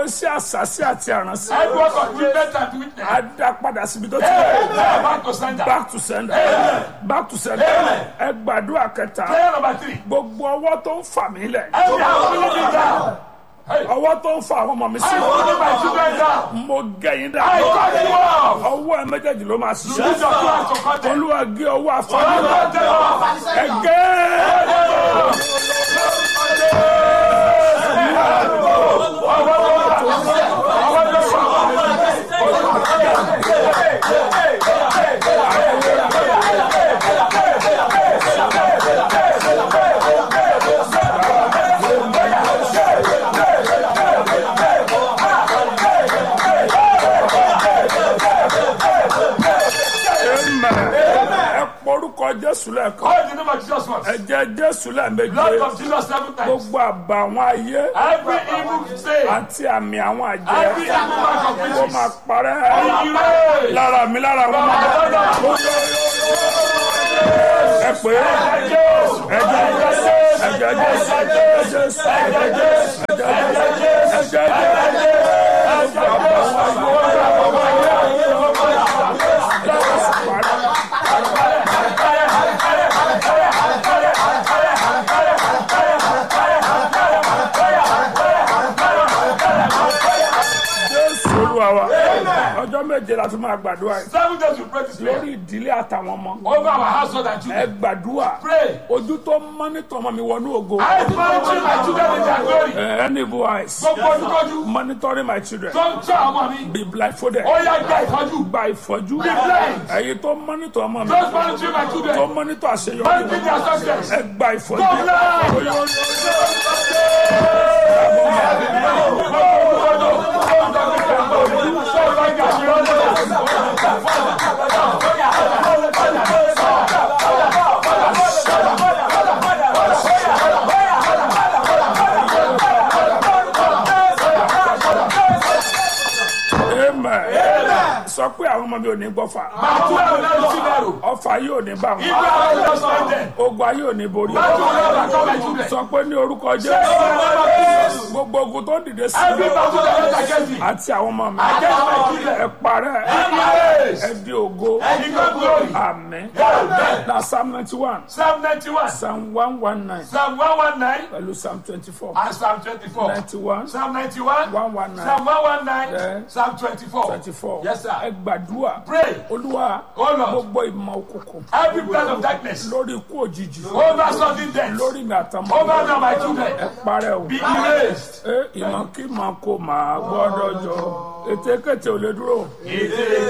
iṣẹ́ àṣàṣì àti àránṣẹ́ Every work of witness and witness. á dá padà síbi tó ti Hey, bẹ̀rẹ̀. now back to sender. back to sender back to sender ẹ gbàdúrà kẹta Prayer number three. gbogbo ọwọ́ tó ń fà mí lẹ̀ Every house feeling me down. Hey, ọwọ́ tó ń fa àwọn ọmọ mi I sí hold my children down. mo gẹ̀yìn dá I cut you off. ọwọ́ ẹ méjèèjì ló máa Use ṣiṣẹ́ your plans to cut them. olúwa gé ọwọ́ I àfọwọ́ cut them off. ẹ gé Amen. ẹ porúkọ jésù lẹ́ẹ̀kan Call the name of Jesus once. ẹ jẹ́ jésù lẹ́ẹ̀méje Blood of Jesus seven times. gbogbo àbá àwọn ayé Every evil say, àti àmì àwọn àjẹ́ every evil mark of kó witches. máa parẹ́ Erase. lára mi lára wọn máa ẹ pé ẹ̀jẹ̀ jésù ẹ̀jẹ̀ jésù ẹ̀jẹ̀ jésù ẹ̀jẹ̀ jésù ẹ̀jẹ̀ jésù ẹ̀jẹ̀ jésù jésù olúwa wa ọjọ́ méje la fi máa gbàdúrà yìí Seven days we pray this prayer. lórí ìdílé àtàwọn ọmọ Over our household and ẹ children. gbàdúrà Pray. ojú tó mọ́nítọ̀ ọmọ mi wọnú ògo I monitor my children in their glory. any voice Gbogbo ojúkojú monitoring my children tó ń tọ́ ọmọ mi. be blindfolded Ó yá gba ìtọ́jú. gba ìfọ́jú Be blind. ẹ̀yin tó mọ́nítọ̀ ọmọ mi Those monitoring my tó children. mọ́nítọ̀ àṣeyọrí Monitor their success. ẹ gba ìfọ́jú Go blind. amen sọ pé àwọn ọmọ mi ò ní gbọ́fà ọfà yóò ní bá wọn ogun ayé ò ní borí wọn sọ pé ní orúkọ jésù gbogbo ogun tó ń dìde sí mi àti àwọn ọmọ mi ẹ parẹ́ ẹ di ògo àmín na psalm ninety one Psalm 91, psalm one one nine Psalm 119, pẹ̀lú psalm twenty four and Psalm 24. ninety one Psalm 91, one one nine Psalm 119, Yeah. Psalm 24. twenty four Yes, sir. ẹ gbàdúrà Pray. olúwa Oh Lord, gbogbo ìmọ̀ òkùnkùn every plan of darkness lórí ikú òjijì over sudden death, lórí mi àtàwọn over me and my children, ẹ parẹ́ o. be erased. ẹ ìmọ̀ kí màá kó màá gbọ́dọ̀ jọ ètekéte ò lè dúró.